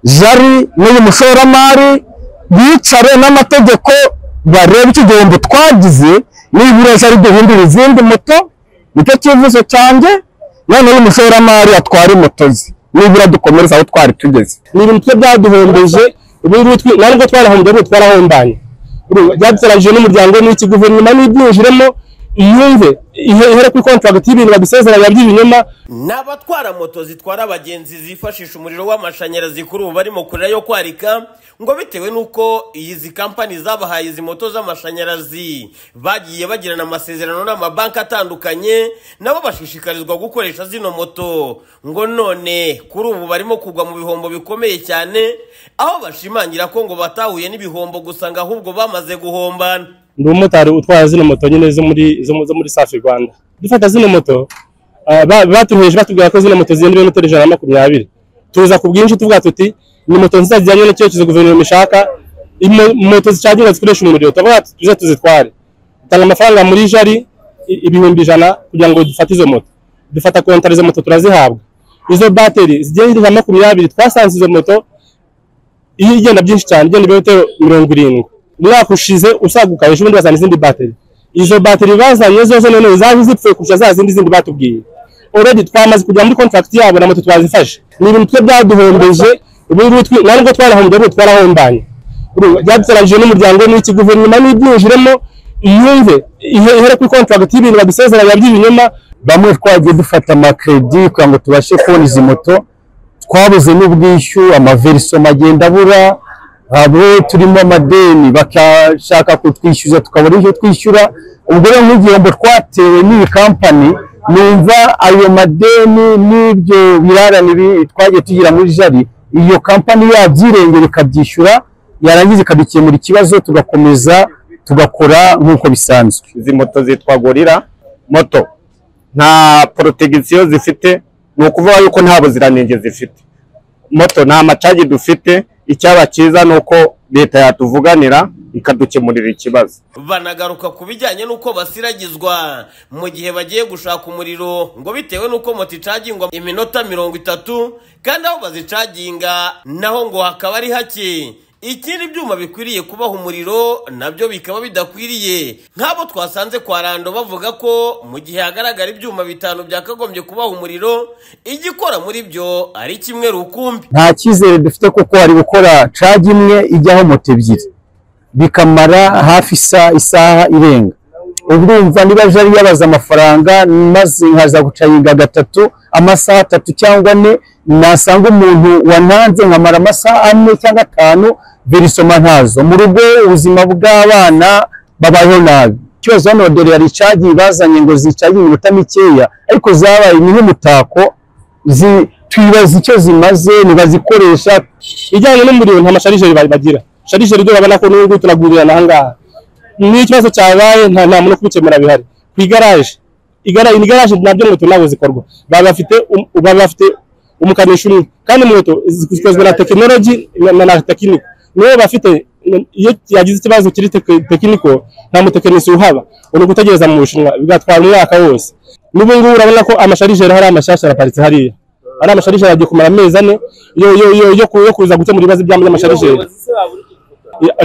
jari n'uyu mushoramari bicare n'amategeko barebe iki gihombo twagize nibura jari duhindura izindi moto nicyo cyifuzo cyanjye none uyu mushoramari atwara moto ze nibura dukomereza aho twari tugeze ni ibintu twe byaduhombeje ubu ngubu twi- ntabwo twarahombye ahubwo twarahombaye byadusoranyije n'umuryango n'iki guverinoma n'ibyinjiremo yumve ihe- ihere kuri kontragiti y'ibintu badusezeranya by'ibinyoma Ni abatwara moto zitwara abagenzi zifashisha umuriro w'amashanyarazi kuri ubu barimo kurira yo kwarika ngo bitewe n'uko izi kampani zabahaye izi moto z'amashanyarazi bagiye bagirana amasezerano n'amabanki atandukanye nabo bashishikarizwa gukoresha zino moto ngo none kuri ubu barimo kugwa mu bihombo bikomeye cyane aho bashimangira ko ngo batahuye n'ibihombo gusa ngo ahubwo bamaze guhombana ndi umumotari utwara zino moto nyine zo muri zo mu- zo muri safi rwanda dufata zino moto ah, ba- batuheje batubwira ko zino moto zirenze ibirometero ijana na makumyabiri tuza ku bwinshi tuvuga tuti ni moto nziza zijyanye n'icyerekezo guverinoma ishaka imo- moto zicaginga zikoresha umuriro turavuga tuti tuze tuzitware dutanga amafaranga muri jari i- ibihumbi ijana kugira ngo dufate izo moto dufata kontara izo moto turazihabwa izo bateri zirenze ijana na makumyabiri twasanze izo moto iyo igenda byinshi cyane igenda ibirometero mirongo irindwi umwaka ushize usaguka ejo bundi bazana izindi bateri izo bateri bazanye zose none zaje zipfuye kurusha za zindi zindi batubwiye already twamaze kujya muri contract yabo na moto twazifashe ni ibintu twe byaduhombeje ubu ngubu twi- nta nubwo twarahombye ahubwo twarahombanye Ubu byadusoranyije n'umuryango n'iki guverinoma n'ibyinjiremo yumve ihe- ihere kuri contract y'ibintu badusezeranya by'ibinyoma bamwe twagiye dufata amakredi kugira ngo tubashe kubona izi moto twabuze n'ubwishyu amaverisoma agenda abura abo turimo amadeni bakashaka kutwishyuza tukabura ibyo twishyura ubwo rero nk'igihombo twatewe n'iyi kampani numva ayo madeni n'ibyo birarane bi- twagiye tugira muri jari iyo kampani yabyirengera ikabyishyura yarangiza ikadukemura ikibazo tugakomeza tugakora nk'uko bisanzwe izi moto zitwa gorira moto nta protegisiyo zifite ni ukuvuga yuko nta buziranenge zifite moto nta macagi dufite icyaba cyiza ni uko leta yatuvuganira ikadukemurira ikibazo banagaruka ku bijyanye n'uko basiragizwa mu gihe bagiye gushaka umuriro ngo bitewe n'uko moto icagingwa iminota mirongo itatu kandi aho bazicaginga naho ngo hakaba ari hake ikindi byuma bikwiriye kubaha umuriro nabyo bikaba bidakwiriye nk'abo twasanze kwa rando bavuga ko mu gihe hagaragara ibyuma bitanu byakagombye kubaha umuriro igikora muri byo ari kimwe rukumbi nta cyizere dufite kuko hari gukora cagi imwe ijyaho moto ebyiri bikamara hafi isa- isaha irenga urumva niba aje ari yabaza amafaranga maze nkaza gucaginga gatatu amasaha atatu cyangwa ane nasanga umuntu wantanze nkamara amasaha ane cyangwa atanu verisoma ntazo mu rugo ubuzima bw'abana babayeho nabi ikibazo hano dore hari cagi bazanye ngo zicaginge iminota mikeya ariko zabaye ni nk'umutako zi- twibaza icyo zimaze ntibazikoresha ijyanye n'umuriro nta masharijeri ba- bagira sharijeri ibyo babona ko n'ubu turagurirana ahangaha n'ikibazo cyabaye nta nta muntu kubikemura bihari ku igaraje igaraje ni igaraje nabyo inkweto ntabwo zikorwa baba bafite um- baba bafite umukanishi umwe kandi inkweto zi- zikozwe na tekinoloji na- na na tekiniko niwe bafite n- iyo yagize ikibazo kiri teke- tekiniko nta mutekinisi uhaba ni ugutegereza mu bushinwa bigatwara umwaka wose n'ubu ngubu urabona ko amasharijeri hari amashyashya araparitse hariya ari amasharijeri agiye kumara amezi ane yo yo yo yo ku- yo kuza gukemura ibibazo by'amasharijeri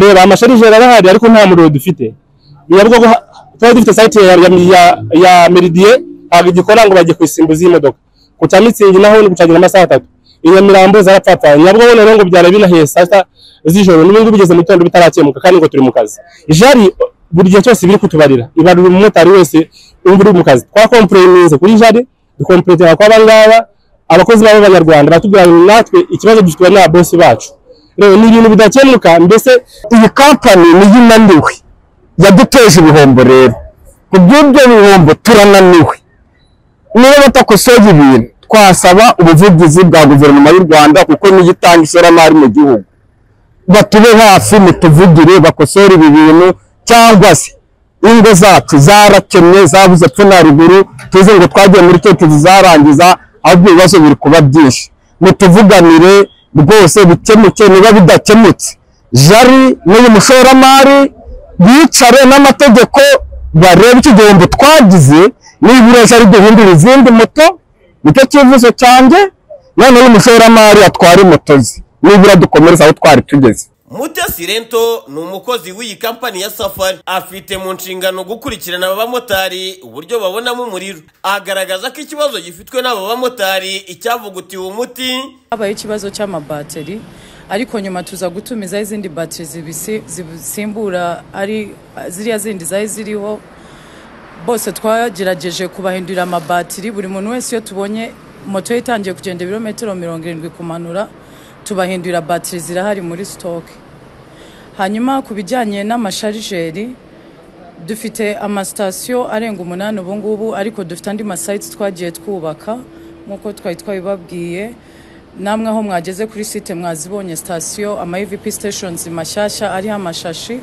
reba amasharijeri arahari ariko nta muriro dufite biravuga ko ha- twari dufite site ya, ya, ya, ya meridie ntabwo igikora ngo bagiye kuyisimbuza iyi modoka ku cya mitsingi naho ni gucagira amasaha atatu i nyamirambo zarapfapfanye nabwo bone rero ngo byara binahiye saa sita z'ijoro n'ubu ngubu bigeze mu gitondo bitarakemuka kandi ngo turi mu kazi jari buri gihe cyose biri kutubarira ibarura umumotari wese wumva uri mu kazi twakompureninze kuri jari dukompuretera kwa bangaba abakozi babo b'abanyarwanda batubwira ngo natwe ikibazo dufite na bosi bacu rero ni ibintu bidakemuka mbese iyi kampani niyo inaniwe yaduteje ibihombo rero ku bw'ibyo bihombo turananiwe niba batakosoye ibintu twasaba ubuvugizi bwa guverinoma y'u rwanda kuko niyo itanga ishoramari mu gihugu batube hafi mutuvugire bakosore ibi bintu cyangwa se ingo zacu zarakennye zabuze pfuna ruguru tuzi ngo twagiye muri keke zizarangiza ahubwo ibibazo biri kuba byinshi mutuvuganire rwose bikemuke niba bidakemutse jari n'uyu mushoramari bicare n'amategeko barebe iki gihombo twagize nibura jari duhindura izindi moto nicyo cyifuzo cyanjye none uyu mushoramari atwara moto ze nibura dukomereza aho twari tugeze Mutesi Lento ni umukozi w'iyi kampani ya Safari afite mu nshingano gukurikirana abamotari uburyo babonamo umuriro agaragaza ko ikibazo gifitwe n'aba bamotari icyavugutiwe umuti habayeho ikibazo cy'amabateri ariko nyuma tuza gutumizaho izindi bateri zibisi- zibisimbura ari ziriya zindi zari ziriho bose twagerageje kubahindurira amabateri buri muntu wese iyo tubonye moto ye itangiye kugenda ibirometero mirongo irindwi kumanura tubahindurira bateri zirahari muri sitoke hanyuma ku bijyanye n'amasharijeri dufite amasitasiyo arenga umunani ubu ngubu ariko dufite andi masayiti twagiye twubaka nk'uko twari twabibabwiye namwe aho mwageze kuri site mwazibonye sitasiyo ama evp stations mashyashya ariho amashashi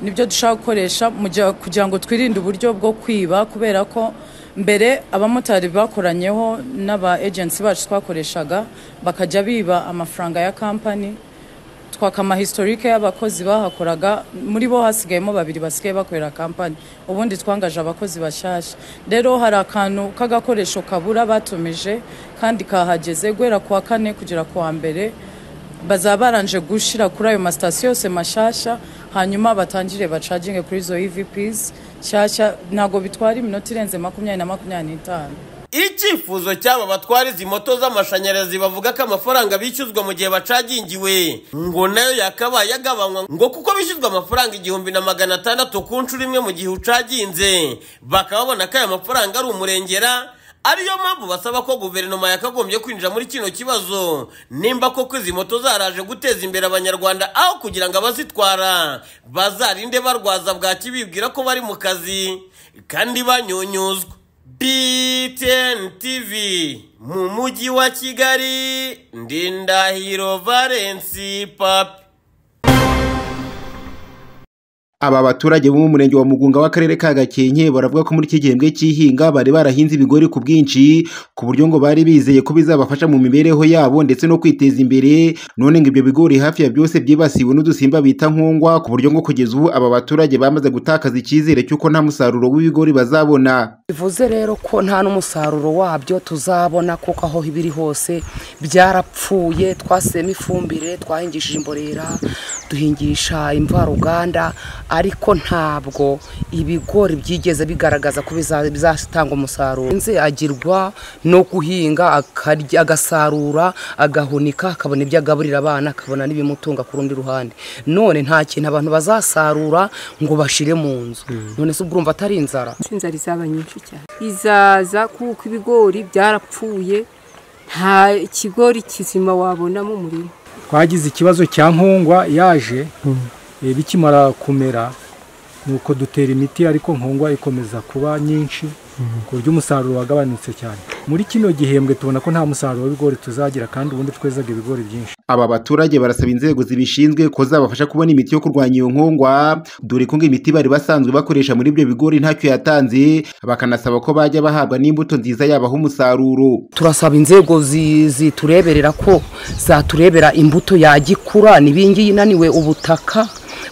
nibyo dushaka gukoresha mu gihe- kugira ngo twirinde uburyo bwo kwiba kubera ko mbere abamotari bakoranyeho n'aba agensi bacu twakoreshaga bakajya biba amafaranga ya kampani twaka amahistorike y'abakozi bahakoraga muri bo hasigayemo babiri basigaye bakorera kampani ubundi twangaje abakozi bashyashya rero hari akantu k'agakoresho kabura batumije kandi kahageze guhera ku wa kane kugera ku wa mbere bazaba baranje gushyira kuri ayo masitasiyo yose mashyashya hanyuma batangire bacaginge kuri izo evps nshyashya ntabwo bitwara iminota irenze makumyabiri na makumyabiri n'itanu Icyifuzo cy'aba batwara izi moto z'amashanyarazi bavuga ko amafaranga bishyuzwa mu gihe bacagingiwe ngo nayo yakabaye agabanywa ngo kuko bishyuzwa amafaranga igihumbi na magana atandatu ku nshuro imwe mu gihe ucaginze bakaba babona ko aya mafaranga ari umurengera ariyo mpamvu basaba ko guverinoma yakagombye kwinjira muri kino kibazo nimba koko izi moto zaraje guteza imbere abanyarwanda aho kugira ngo abazitwara bazarinde barwaza bwaki bibwira ko bari mu kazi kandi banyunyuzwa BTN TV mu mujyi wa Kigali ndi Ndahiro Valence Papi Aba baturage bo mu murenge wa Mugunga w'akarere ka Gakenke baravuga ko muri iki gihembwe cy'ihinga bari barahinze ibigori ku bwinshi ku buryo ngo bari bizeye ko bizabafasha mu mibereho yabo ndetse no kwiteza imbere none ngo ibyo bigori hafi ya byose byibasiwe n'udusimba bita nkongwa ku buryo ngo kugeza ubu aba baturage bamaze gutakaza icyizere cy'uko nta musaruro w'ibigori bazabona bivuze rero ko nta n'umusaruro wabyo tuzabona kuko aho biri hose byarapfuye twasemo ifumbire twahingishije imborera duhingisha imvaruganda ariko ntabwo ibigori byigeze bigaragaza ko biza- bizatanga umusaruro nze agirwa no guhinga akarya- agasarura agahunika akabona ibyo agaburira abana akabona n'ibimutunga ku rundi ruhande none nta kintu abantu bazasarura ngo bashire mu nzu none se ubwo urumva atari inzara inzara izaba nyinshi cyane izaza kuko ibigori byarapfuye nta ikigori kizima wabonamo umurima twagize ikibazo cya nkongwa yaje eh, bikimara kumera nuko dutera imiti ariko nkongwa ikomeza kuba nyinshi ku buryo umusaruro wagabanutse cyane muri kino gihembwe tubona ko nta musaruro w'ibigori tuzagira kandi ubundi twezaga ibigori byinshi Aba baturage barasaba inzego zibishinzwe ko zabafasha kubona imiti yo kurwanya iyo nkongwa dore ko ngo imiti bari basanzwe bakoresha muri ibyo bigori ntacyo yatanze bakanasaba ko bajya bahabwa n'imbuto nziza yabaha umusaruro turasaba inzego zi- zitureberera ko zaturebera imbuto yagikura n'ibingiyi inaniwe ubutaka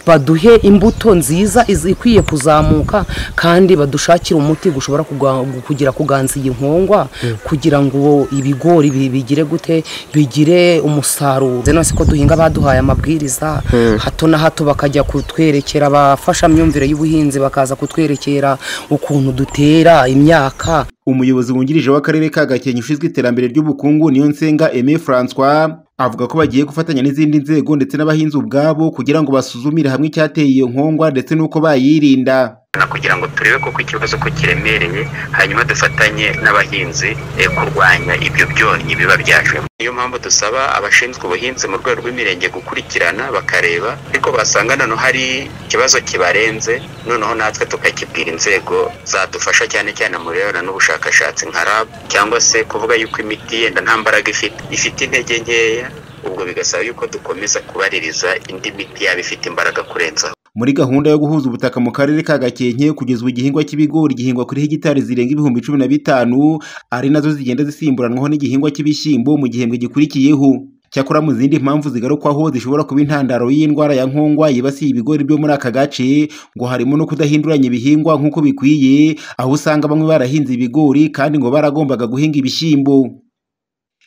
baduhe imbuto nziza iz- ikwiye kuzamuka kandi badushakire umuti gushobora kuga- kugira kuganza iyi nkongwa kugira ngo ibigori bi- bigire gute bigire umusaruro Nze nose ko duhinga baduhaye amabwiriza hato na hato bakajya kutwerekera abafashamyumvire y'ubuhinzi bakaza kutwerekera ukuntu dutera imyaka umuyobozi wungirije w'akarere ka gakenke ushinzwe iterambere ry'ubukungu niyo nsenga aime francois avuga ko bagiye gufatanya n'izindi nzego ndetse n'abahinzi ubwabo kugira ngo basuzumire hamwe icyateye iyo nkongwa ndetse n'uko bayirinda na kugira ngo turebe koko ikibazo ko kiremereye hanyuma dufatanye n'abahinzi eh, kurwanya ibyo byonnyi biba byajemo niyo mpamvu dusaba abashinzwe ubuhinzi mu rwego rw'imirenge gukurikirana bakareba ariko basanga noneho hari ikibazo kibarenze noneho natwe tukakibwira inzego zadufasha cyane cyane mu birebana n'ubushakashatsi nka RAB cyangwa se kuvuga yuko imiti yenda nta mbaraga ifite ifite intege nkeya ubwo bigasaba yuko dukomeza kubaririza indi miti yaba ifite imbaraga kurenzaho muri gahunda yo guhuza ubutaka mu karere ka gakenke kugeza ubu igihingwa cy'ibigori gihingwa kuri hegitari zirenga ibihumbi cumi na bitanu ari nazo zigenda zisimburanwaho n'igihingwa cy'ibishyimbo mu gihembwe gikurikiyeho cyakora mu zindi mpamvu zigarukwaho zishobora kuba intandaro y'indwara ya nkongwa yibasiye ibigori byo muri aka gace ngo harimo no kudahinduranya ibihingwa nk'uko bikwiye aho usanga bamwe barahinze ibigori kandi ngo baragombaga guhinga ibishyimbo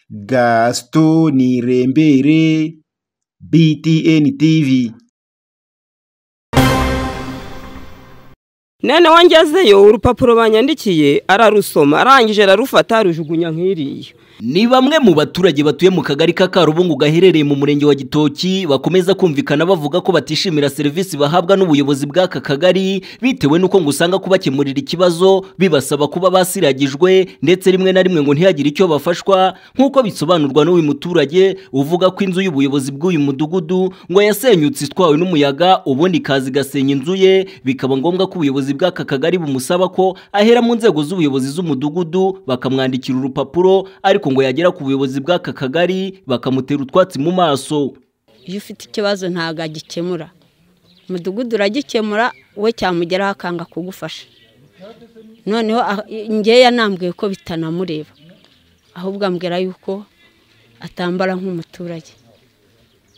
gaston nirembere BTN TV none wangezeyo urupapuro banyandikiye ararusoma arangije ararufata arujugunya nk'iriya Ni bamwe mu baturage batuye mu kagari ka Karubungu gaherereye mu murenge wa Gitoki bakomeza kumvikana bavuga ko batishimira serivisi bahabwa n'ubuyobozi bw'aka kagari bitewe n'uko ngo usanga kubakemurira ikibazo bibasaba kuba basiragijwe ndetse rimwe na rimwe ngo ntihagire icyo bafashwa nk'uko bisobanurwa n'uyu muturage uvuga ko inzu y'ubuyobozi bw'uyu mudugudu ngo yasenyutse itwawe n'umuyaga ubundi ikaza igasenya inzu ye bikaba ngombwa ko ubuyobozi bw'aka kagari bumusaba ko ahera mu nzego z'ubuyobozi z'umudugudu bakamwandikira urupapuro ariko ngo yagera ku buyobozi bw'aka kagari bakamutera utwatsi mu maso iyo ufite ikibazo ntabwo agikemura umudugudu uragikemura we cyamugeraho akanga kugufasha noneho ah- ngewe yanambwiye ko bitanamureba ahubwo ambwira yuko atambara nk'umuturage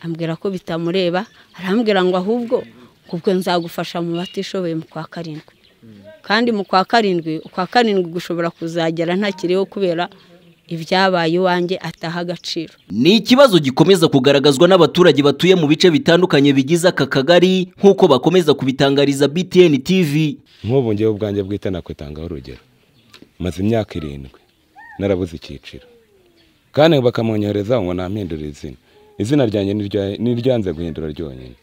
ambwira ko bitamureba arambwira ngo ahubwo ubwo nzagufasha mu batishoboye mu kwa karindwi kandi mu kwa karindwi ukwa karindwi gushobora kuzagera ntakiriho kubera ibyabaye iwanjye ataha agaciro Ni ikibazo gikomeza kugaragazwa n'abaturage batuye mu bice bitandukanye bigize aka kagari nk'uko bakomeza kubitangariza BTN TV. nk'ubu ngewe ubwanjye bwite nakwitangaho urugero maze imyaka irindwi narabuze icyiciro kandi bakamunyohereza ngo nampindure izina izina ryanjye nirya- niryanze guhindura ryonyine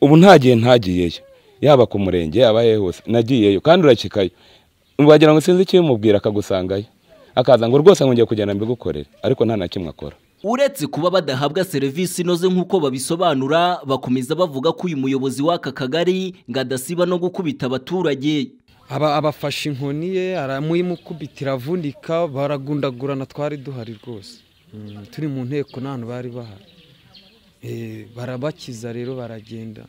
ubu nta gihe ntagiyeyo yaba ku murenge yaba hehe hose nagiyeyo kandi urakikayo wagira ngo sinzi ikibimubwira akagusangayo akaza ngo rwose ngiye kugenda mbigukorere ariko nta na kimwe akora Uretse kuba badahabwa serivisi inoze nk'uko babisobanura bakomeza bavuga ko uyu muyobozi w'aka kagari ngo adasiba no gukubita abaturage. aba abafashe inkoni ye aramuyimukubitira avunika baragundagurana twari duhari rwose Mm, turi mu nteko nta hantu bari bahari Eh, barabakiza rero baragenda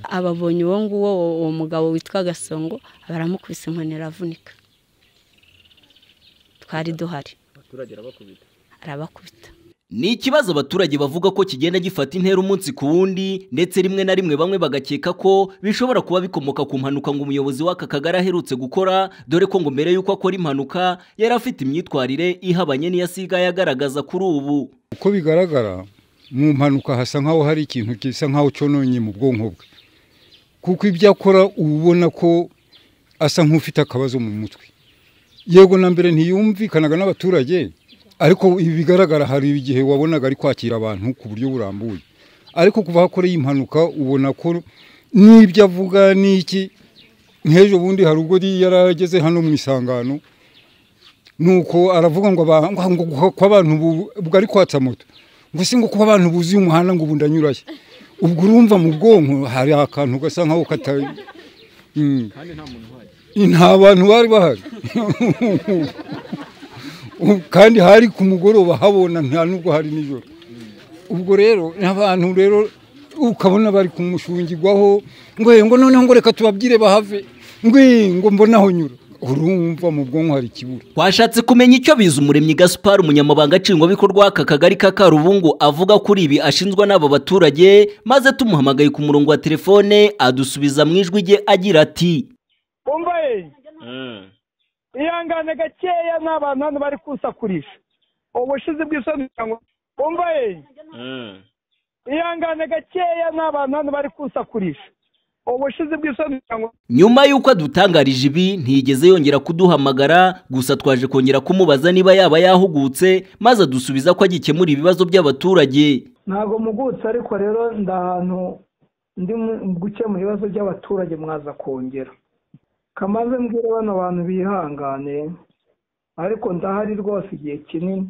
ababonye uwo nguwo uwo mugabo witwa gasongo baramukubise inkoni aravunika twari duhari arabakubita Ni ikibazo abaturage bavuga ko kigenda gifata intera umunsi ku wundi ndetse rimwe na rimwe bamwe bagakeka ko bishobora kuba bikomoka ku mpanuka ngo umuyobozi w'aka kagari aherutse gukora dore ko ngo mbere y'uko akora impanuka yari afite imyitwarire ihabanye n'iyo asigaye agaragaza kuri ubu. uko bigaragara mu mpanuka hasa nk'aho hari ikintu gisa nk'aho cyononye mu bwonko bwe kuko ibyo akora uba ubona ko asa nk'ufite akabazo mu mutwe yego na mbere ntiyumvikanaga n'abaturage ariko ibi bigaragara hari igihe wabonaga ari kwakira abantu ku buryo burambuye ariko kuva aho akoreye impanuka ubona ko n'ibyo avuga n'iki nk'ejo bundi hari ubwo yarageze hano mu isangano nuko aravuga ngo aba- ngo- ngo ngo- ko abantu bu- ubwo ari kwatsa moto ngo si ngo kuba abantu buzuye umuhanda ngo ubu ndanyurayo ubwo urumva mu bwonko hari akantu gasa nkaho kata Mm. nta bantu bari bahari Ubu kandi hari ku mugoroba habona nta nubwo hari nijoro ubwo rero abantu rero ukabona bari kumushungirwaho ngo "Eh, ngo noneho ngo reka tubabwire bahave ngo "Eh, ngo mbonaho nyura urumva mu bwonko hari ikibura Twashatse kumenya icyo biza umuremyi Gaspar umunyamabanga nshingwabikorwa w'aka kagari ka Karubungu avuga kuri ibi ashinzwa n'aba baturage maze tumuhamagaye ku murongo wa telefone adusubiza mu ijwi rye agira ati umva ye ihangane gakeya n'abantu hano bari kusakurisha ubushize bw'isoni cyangwa umva ye ihangane gakeya n'abantu hano bari kusakurisha ubushize bw'isoni cyangwa Nyuma y'uko adutangarije ibi ntiyigeze yongera kuduhamagara gusa twaje kongera kumubaza niba yaba yahugutse maze adusubiza ko agikemura ibibazo by'abaturage. ntabwo mugutse ariko rero ndi ahantu ndi mu- gukemura ibibazo by'abaturage mwaza kongera kamaze mbwira bano bantu bihangane ariko ndahari rwose igihe kinini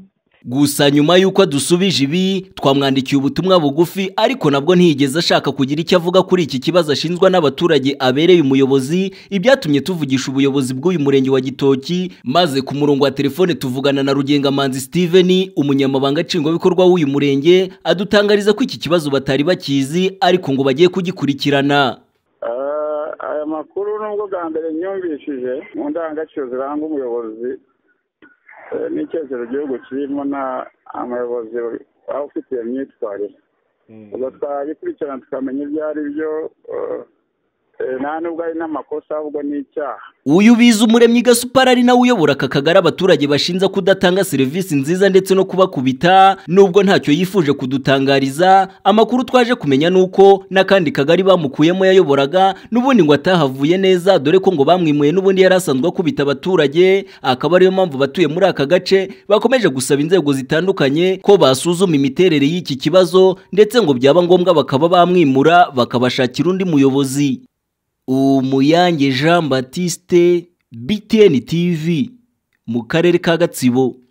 Gusa nyuma y'uko adusubije ibi twamwandikiye ubutumwa bugufi ariko nabwo ntiyigeze ashaka kugira icyo avuga kuri iki kibazo ashinjwa n'abaturage abereye umuyobozi ibyatumye tuvugisha ubuyobozi bw'uyu murenge wa Gitoki maze ku murongo wa telefone tuvugana na Rugengamanzi Steven umunyamabanga nshingwabikorwa w'uyu murenge adutangariza ko iki kibazo batari bakizi ariko ngo bagiye kugikurikirana. Ah, aya makuru nubwo bwa mbere nyumvishije mu ndangagaciro ziranga umuyobozi eh, n'icyerekezo igihugu kirimo na umuyobozi waba ufite iyo myitwarire ubwo twabikurikirana tukamenya ibyo ari byo eh, Eh, nta nubwo ari n'amakosa ahubwo ni icyaha uyu biza umuremyi gasupari ari nawe uyobora aka kagari abaturage bashinja kudatanga serivisi nziza ndetse no kubakubita nubwo ntacyo yifuje kudutangariza amakuru twaje kumenya ni uko n'akandi kagari bamukuyemo yayoboraga n'ubundi ngo atahavuye neza dore ko ngo bamwimuye n'ubundi yari asanzwe akubita abaturage akaba ariyo mpamvu abatuye muri aka gace bakomeje gusaba inzego zitandukanye ko basuzuma imiterere y'iki kibazo ndetse ngo byaba ngombwa bakaba bamwimura bakabashakira undi muyobozi umuyange jean batiste btn tv mu karere ka gatsibo